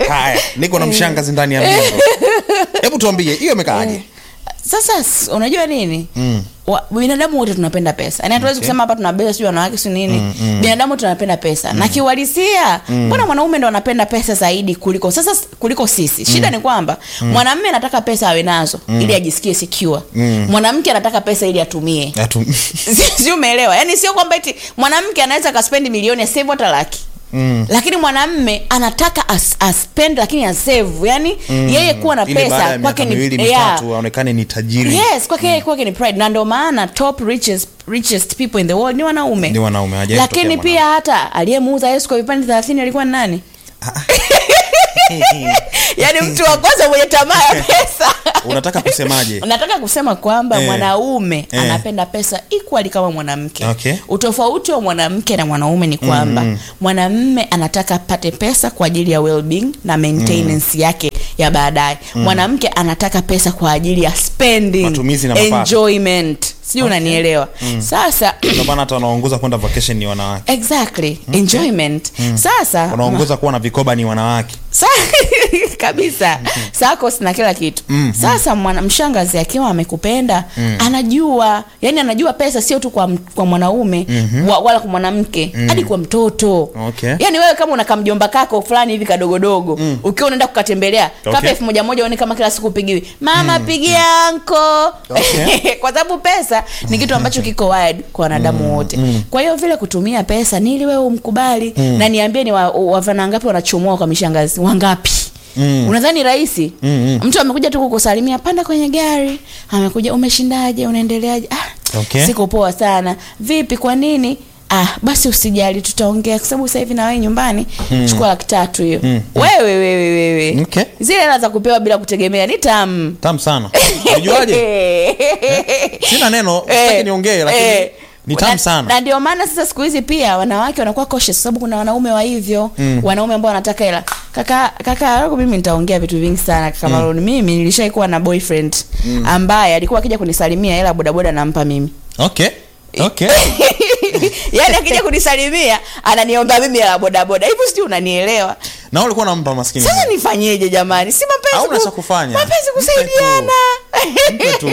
haya niko na mshangazi ndani ya mjengo hebu tuambie hiyo imekaaje sasa s- unajua nini Mm. Wa, binadamu wote tunapenda pesa yani hatuwezi Okay. kusema hapa tunabeza sijui wanawake si nini binadamu tunapenda pesa na kiuhalisia mbona mwanaume ndo anapenda pesa zaidi kuliko sasa s- kuliko sisi shida ni kwamba mwanamume anataka pesa awe nazo ili ajisikie secure mwanamke anataka pesa ili atumie Atu- Si- si umeelewa yani sio kwamba eti mwanamke anaweza akaspendi milioni asave hata laki Mm. lakini mwanamme anataka as, aspend lakini asave yani yeye kuwa na Ile baada pesa ya kwake miaka ni miwili yeah. mitatu aonekane ni tajiri yes kwake yeye kwake ni pride na ndio maana top richest, richest people in the world ni wanaume Ni wanaume, hajawahi lakini kutokea pia hata aliyemuuza yesu kwa vipande thelathini alikuwa ni nani yaani mtu wa kwanza mwenye tamaa ya pesa unataka kusemaje nataka kusema kwamba Eh. mwanaume Eh. anapenda pesa equally kama mwanamke Okay. utofauti wa mwanamke na mwanaume ni kwamba mwanamme anataka apate pesa kwa ajili ya well-being na maintenance yake ya baadaye mwanamke anataka pesa kwa ajili ya spending Matumizi na mapato. enjoyment sijui unanielewa sasa ndio maana hata wanaongoza kwenda vacation ni wanawake exactly enjoyment sasa wanaongoza kuwa na vikoba ni wanawake Sa- kabisa sakos na kila kitu sasa mwana, mshangazi akiwa amekupenda anajua yani anajua pesa sio tu kwa, m- kwa mwanaume wa, wala kwa mwanamke hadi kwa mtoto Okay. yani wewe kama una kamjomba kako fulani hivi kadogodogo ukiwa unaenda kukatembelea kapa Okay. elfu moja moja uone kama kila siku upigiwi mama pigia anko Okay. kwa sababu pesa ni kitu ambacho kiko wired kwa wanadamu wote kwa hiyo vile kutumia pesa ni ili wewe umkubali na niambie ni wa- wavana ngapi wanachomoa kwa mishangazi wangapi Mm. unadhani rahisi Mm, mtu amekuja tu kukusalimia panda kwenye gari amekuja umeshindaje unaendeleaje ah, Okay. siko poa sana vipi kwa nini ah basi usijali tutaongea kwa sababu sasa hivi na wewe nyumbani chukua laki tatu hiyo wewe wewe wewe Okay. zile hela za kupewa bila kutegemea ni tamu tamu sana unajuaje sina neno sitaki niongee lakini ni tamu Na- sana na ndio maana sasa siku hizi pia wanawake wanakuwa cautious kwa sababu kuna wanaume wa hivyo mm. wanaume ambao wanataka hela kaka kaka lako mimi nitaongea vitu vingi sana kaka Malone mimi nilishaikuwa na boyfriend ambaye alikuwa akija kunisalimia hela bodaboda nampa mimi okay okay yaani akija kunisalimia ananiomba mimi hela bodaboda hivyo sijui unanielewa na wewe ulikuwa unampa maskini sasa nifanyeje jamani si mapenzi Hauna ku- cha kufanya. mapenzi Mpe tu. kusaidiana Mpe tu.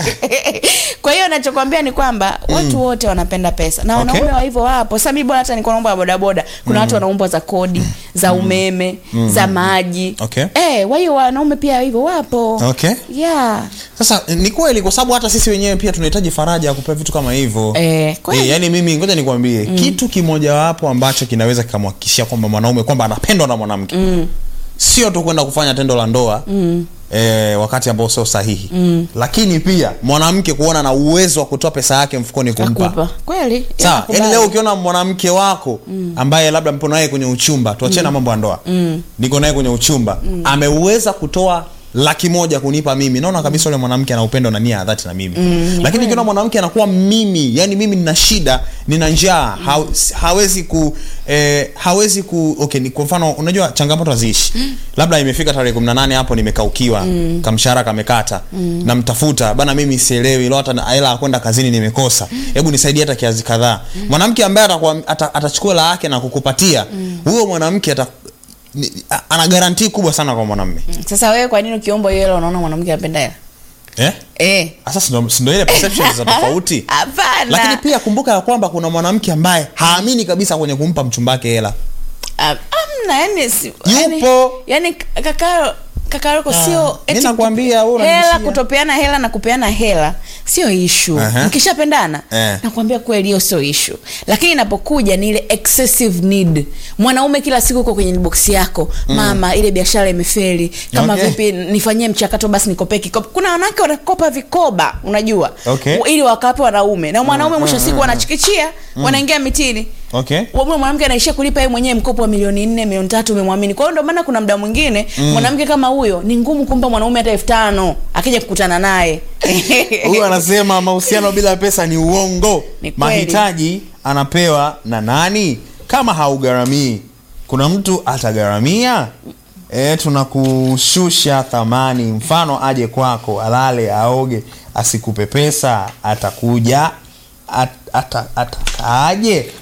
kwa hiyo nachokwambia ni kwamba watu wote wanapenda pesa na Okay. wanaume wa hivyo wapo sasa mimi bora hata niko naomba ya bodaboda kuna watu wanaumbwa za kodi za umeme za maji Okay. eh kwa hiyo wanaume pia hivyo wapo Okay. yeah sasa ni kweli kwa sababu hata sisi wenyewe pia tunahitaji faraja ya kupewa vitu kama hivyo eh kweli E, yani mimi ngoja nikwambie mm. kitu kimojawapo ambacho kinaweza kikamhakikishia kwamba mwanaume kwamba anapendwa na mwanamke mm. sio tu kwenda kufanya tendo la ndoa mm. e, wakati ambao sio sahihi mm. lakini pia mwanamke kuona na uwezo wa kutoa pesa yake mfukoni kumpa akupa kweli sawa nakubali. yani leo ukiona mwanamke wako ambaye labda mpo naye kwenye uchumba tuachane na mambo ya ndoa niko naye kwenye uchumba ameweza kutoa laki moja kunipa mimi naona kabisa yule mwanamke ana upendo na nia ya dhati na mimi lakini ukiona mwanamke anakuwa mimi yani mimi nina shida nina njaa ha, hawezi ku eh, hawezi ku okay ni kwa mfano unajua changamoto haziishi labda imefika tarehe 18 hapo nimekaukiwa kamshahara kamekata namtafuta bana mimi sielewi leo hata na- hela ya kwenda kazini nimekosa hebu nisaidie hata kiazi kadhaa mwanamke ambaye atakuwa ata, atachukua hela yake na kukupatia huyo mwanamke ata ni- a- ana garantii kubwa sana kwa mwanamme sasa wewe kwa nini ukiombwa hiyo hela unaona mwanamke anapenda hela eh? eh Sasa si ndo- si ndo ile perception za tofauti hapana lakini pia kumbuka ya kwamba kuna mwanamke ambaye haamini kabisa kwenye kumpa mchumba wake hela Ah, amna yani si, yani, Yupo. yani kakaro kakaroko Ah, sio mi eti nakwambia, wewe hela unanishia. kutopeana hela na kupeana hela sio ishu Aha. mkishapendana Eh. nakwambia kweli hiyo sio ishu lakini inapokuja ni ile excessive need mwanaume kila siku uko kwenye box yako mama ile biashara imefeli kama Okay. vipi nifanyie mchakato basi nikopee kikopo kuna wanawake wanakopa vikoba unajua Okay. ili wakape wanaume na mwanaume mwisho wa siku wanachikichia wanaingia mitini okay Wewe mwanamke anaishia kulipa yeye mwenyewe mkopo wa milioni nne milioni tatu umemwamini kwa hiyo ndio maana kuna mda mwingine mwanamke kama huyo ni ngumu kumpa mwanaume hata elfu tano akija kukutana naye huyu anasema mahusiano bila pesa ni uongo Ni kweli. mahitaji anapewa na nani kama haugharamii kuna mtu atagharamia e, tunakushusha thamani mfano aje kwako alale aoge asikupe pesa atakuja at, ata, atakaaje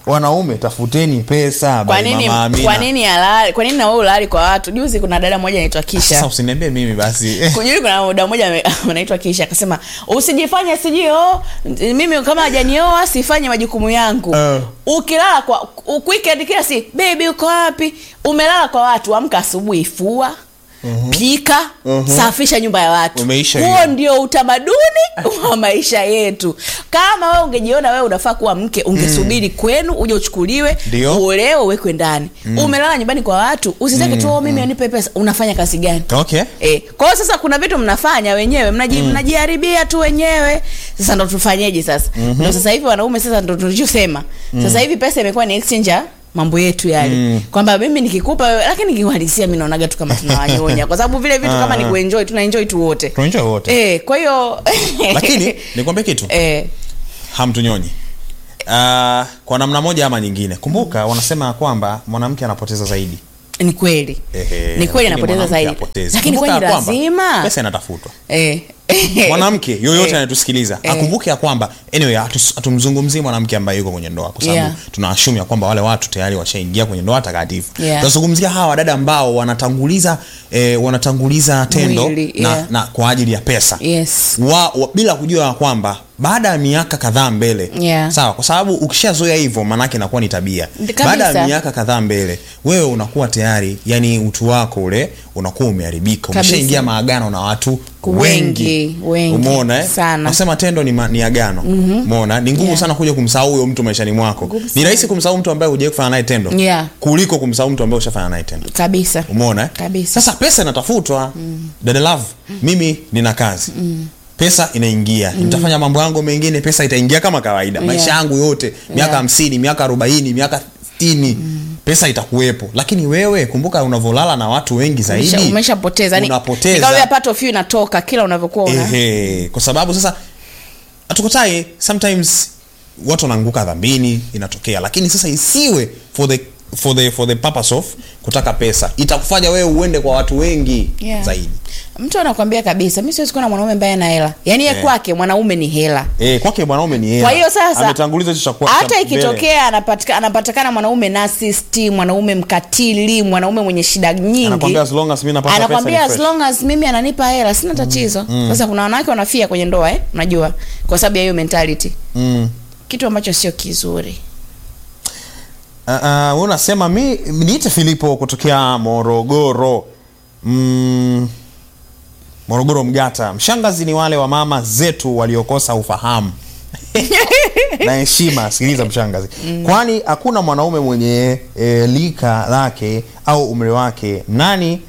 wanaume tafuteni pesa kwa by nini Mama Amina. kwa nini halali kwa nini na wewe ulali kwa watu juzi kuna dada mmoja anaitwa sasa Kisha usiniambie mimi basi kujui kuna dada mmoja ame- anaitwa Kisha akasema usijifanye sijui oh mimi kama hajanioa sifanye majukumu yangu Eh. ukilala kwa u- weekend kila si baby uko wapi umelala kwa watu amka asubuhi fua pika safisha nyumba ya watu Umeisha huo hiyo. ndio utamaduni wa maisha yetu kama wewe ungejiona wewe unafaa kuwa mke ungesubiri kwenu uje uchukuliwe Ndio. uolewe uwekwe ndani umelala nyumbani kwa watu usitake tu "Oh, mimi anipe pesa unafanya kazi gani okay E, kwa hiyo sasa kuna vitu mnafanya wenyewe mnaji, mnajiharibia tu wenyewe sasa ndo tufanyeje sasa ndo sasa hivi wanaume sasa ndo tulichosema sasa hivi pesa imekuwa ni exchange ya mambo yetu yale kwamba mimi nikikupa wewe lakini kiuhalisia mi naonaga tu kama tunawanyonya kwa sababu vile vitu kama ni Ah. kuenjoy tunaenjoy tu wote tunaenjoy wote e, kwa hiyo lakini nikwambie kitu e, hamtunyonyi uh, kwa namna moja ama nyingine kumbuka wanasema ya kwamba mwanamke anapoteza zaidi ni kweli Ehe, ni kweli lakini anapoteza mwanamke zaidi hapotezi. lakini Kumbuka kwani ya kwamba lazima pesa inatafutwa e. mwanamke yoyote Eh. anayetusikiliza Eh. akumbuke ya kwamba anyway hatus- hatumzungumzii mwanamke ambaye yuko kwenye ndoa kwa sababu Yeah. tunaashum ya kwamba wale watu tayari washaingia kwenye ndoa takatifu Yeah. tunazungumzia hawa wadada ambao wanatanguliza eh, wanatanguliza tendo Mwili, na, yeah. na kwa ajili ya pesa yes wa, wa, bila kujua ya kwamba baada ya miaka kadhaa mbele Yeah. sawa kwa sababu ukishazoea hivyo maanake inakuwa ni tabia Kabisa. baada ya miaka kadhaa mbele wewe unakuwa tayari yani utu wako ule unakuwa umeharibika Kabisa. umeshaingia maagano na watu Wengi, wengi wengi, umeona eh? sana. nasema tendo ni, ma, ni agano umeona ni ngumu Yeah. sana kuja kumsahau huyo mtu maishani mwako Ngumu ni sana. rahisi kumsahau mtu ambaye hujawai kufanya naye tendo Yeah. kuliko kumsahau mtu ambaye ushafanya naye tendo kabisa umeona eh? Kabisa. sasa pesa inatafutwa dada love mimi nina kazi pesa inaingia nitafanya mambo yangu mengine pesa itaingia kama kawaida maisha Yeah. yangu yote miaka Yeah. hamsini miaka arobaini miaka sitini pesa itakuwepo lakini wewe kumbuka unavyolala na watu wengi zaidi Umesha- umeshapoteza yani unapoteza. ni kama vile pato few inatoka kila unavyokuwa una Ehe, kwa sababu sasa hatukotai sometimes watu wanaanguka dhambini inatokea lakini sasa isiwe for the for the for the purpose of kutaka pesa itakufanya wewe uende kwa watu wengi Yeah. zaidi mtu anakwambia kabisa mi siwezi kuwa na mwanaume ambaye ana hela yaani ye Eh. kwake mwanaume ni hela eh kwake mwanaume ni hela kwa hiyo sasa ametanguliza hicho cha kwa- hata cha mbele. ikitokea anapatika, anapatikana mwanaume nasisti mwanaume mkatili mwanaume mwenye shida nyingi anakwambia as long as mimi napata pesa anakwambia ni as fresh. long as mimi ananipa hela sina tatizo sasa kuna wanawake wanafia kwenye ndoa eh? unajua kwa sababu ya hiyo mentality mm. kitu ambacho sio kizuri Uh, uh, wewe unasema mi niite Filipo kutokea Morogoro. Mm, Morogoro Mgata. Mshangazi ni wale wa mama zetu waliokosa ufahamu na heshima. Sikiliza mshangazi, kwani hakuna mwanaume mwenye e, lika lake au umri wake nani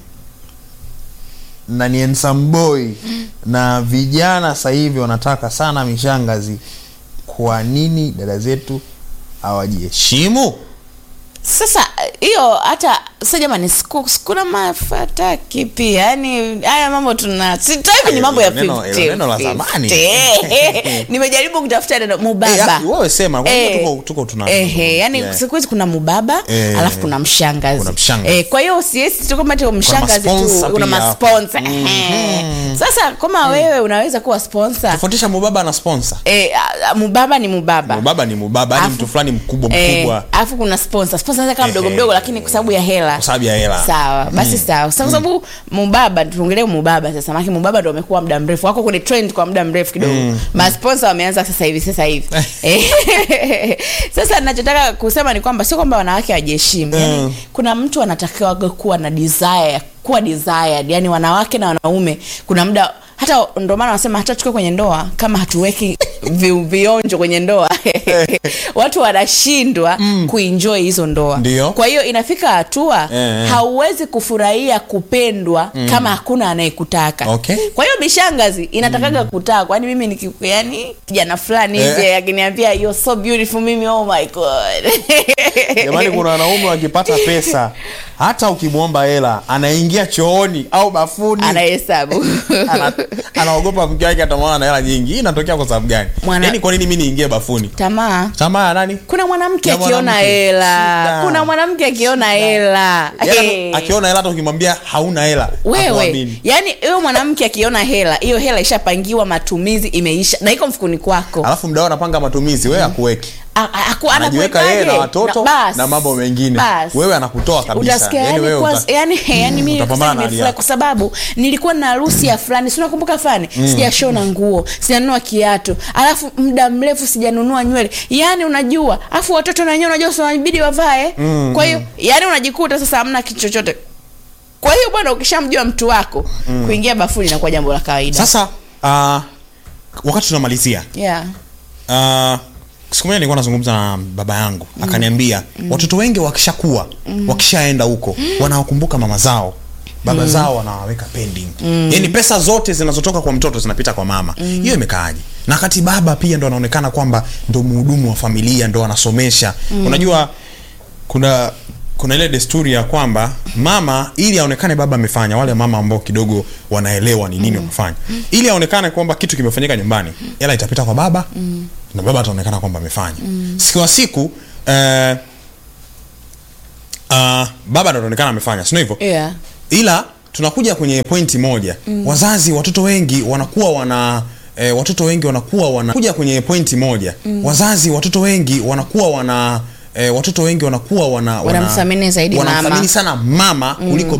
na ni handsome boy na vijana sasa hivi wanataka sana mishangazi. Kwa nini dada zetu hawajiheshimu? sasa hiyo hata sa jamani siku- sikuna mafataki pia yani haya mambo tuna sitaki kwenye mambo ya Neno- 50, neno la zamani. 50. nimejaribu kutafuta neno Eh, mubaba ya, wewe sema kwa Eh, hiyo tuko tuko tuna Ehe, yani Yeah. siku hizi kuna mubaba Eh, alafu kuna mshangazi, kuna mshangazi. Eh, kwa hiyo siesi tu kama tu mshangazi masponsa tu kuna pia. masponsa Ehe. sasa kama wewe unaweza kuwa sponsor tofautisha mubaba na sponsor eh, a- a- mubaba ni mubaba mubaba ni mubaba yani Afu- mtu fulani mkubwa Eh, mkubwa alafu kuna sponsor sponsor anaweza kama mdogo Ehe. mdogo lakini kwa sababu ya hela kwa sababu ya hela sawa basi sawa Sasa kwa sababu mubaba tuongelee mubaba sasa maana mubaba ndo amekuwa muda mrefu wako kwenye trend kwa muda mrefu kidogo mm. masponsa wameanza sasa hivi sasa hivi Eh, sasa ninachotaka kusema ni kwamba sio kwamba wanawake hawajiheshimu yani, Mm. kuna mtu anatakiwa kuwa na desire ya kuwa desired yani wanawake na wanaume kuna muda hata ndo maana wanasema hata tukiwa kwenye ndoa kama hatuweki vi, vionjo kwenye ndoa watu wanashindwa mm. kuenjoy hizo ndoa Ndio. kwa hiyo inafika hatua Eh, eh. hauwezi kufurahia kupendwa mm. kama hakuna anayekutaka Okay. kwa hiyo mishangazi inatakaga mm. kutaa kwani mimi niki yani kijana fulani Eh. hivi akiniambia you're so beautiful mimi oh my god jamani kuna wanaume wakipata pesa hata ukimwomba hela anaingia chooni au bafuni anahesabu Ana- anaogopa mke wake atamwona na hela nyingi hii inatokea kwa sababu gani Mwana- yaani kwa nini mi niingie bafuni tamaa tamaa ya nani kuna mwanamke Ya akiona mwanamke. hela Shida. kuna mwanamke akiona hela Yaani Eh. akiona hela hata ukimwambia hauna hela wewe hakuamini. yani huyo mwanamke akiona hela hiyo hela ishapangiwa matumizi imeisha na iko mfukuni kwako alafu mdao anapanga matumizi wewe akuweki a- a- aku- anajiweka yeye na anakuwekaje? watoto bas. na mambo mengine Bas. wewe anakutoa kabisa utasikia Yaani yani, wewe kwanza- uta- yani, yani mimi utapambana na hali nimefurahi yako. kwa sababu nilikuwa na harusi ya fulani si unakumbuka fulani sijashona nguo sijanunua kiatu alafu muda mrefu sijanunua nywele yani unajua alafu watoto na wenyewe unajua wanabidi wavae kwa hiyo yani unajikuta sasa hamna kitu chochote kwa hiyo bwana ukishamjua mtu wako kuingia bafuni inakuwa jambo la kawaida sasa uh, wakati tunamalizia yeah. uh, siku moja nilikuwa nazungumza na baba yangu akaniambia watoto wengi wakishakuwa wakishaenda huko wanawakumbuka mama zao baba zao wanawaweka pending yaani pesa zote zinazotoka kwa mtoto zinapita kwa mama hiyo imekaaje na wakati baba pia ndo anaonekana kwamba ndo mhudumu wa familia ndo anasomesha unajua kuna kuna ile desturi ya kwamba mama ili aonekane baba amefanya wale mama ambao kidogo wanaelewa ni nini wamefanya ili aonekane kwamba kitu kimefanyika nyumbani hela itapita kwa baba na baba ataonekana kwamba amefanya siku wa siku eh, uh, baba ndo ataonekana amefanya sio hivyo Yeah. ila tunakuja kwenye pointi moja mm. wazazi watoto wengi wanakuwa wana E, watoto wengi wanakuwa wana kuja kwenye pointi moja mm. wazazi watoto wengi wanakuwa wana e, watoto wengi wanakuwa wana, wana Wanamthamini zaidi mama. wanamthamini sana mama kuliko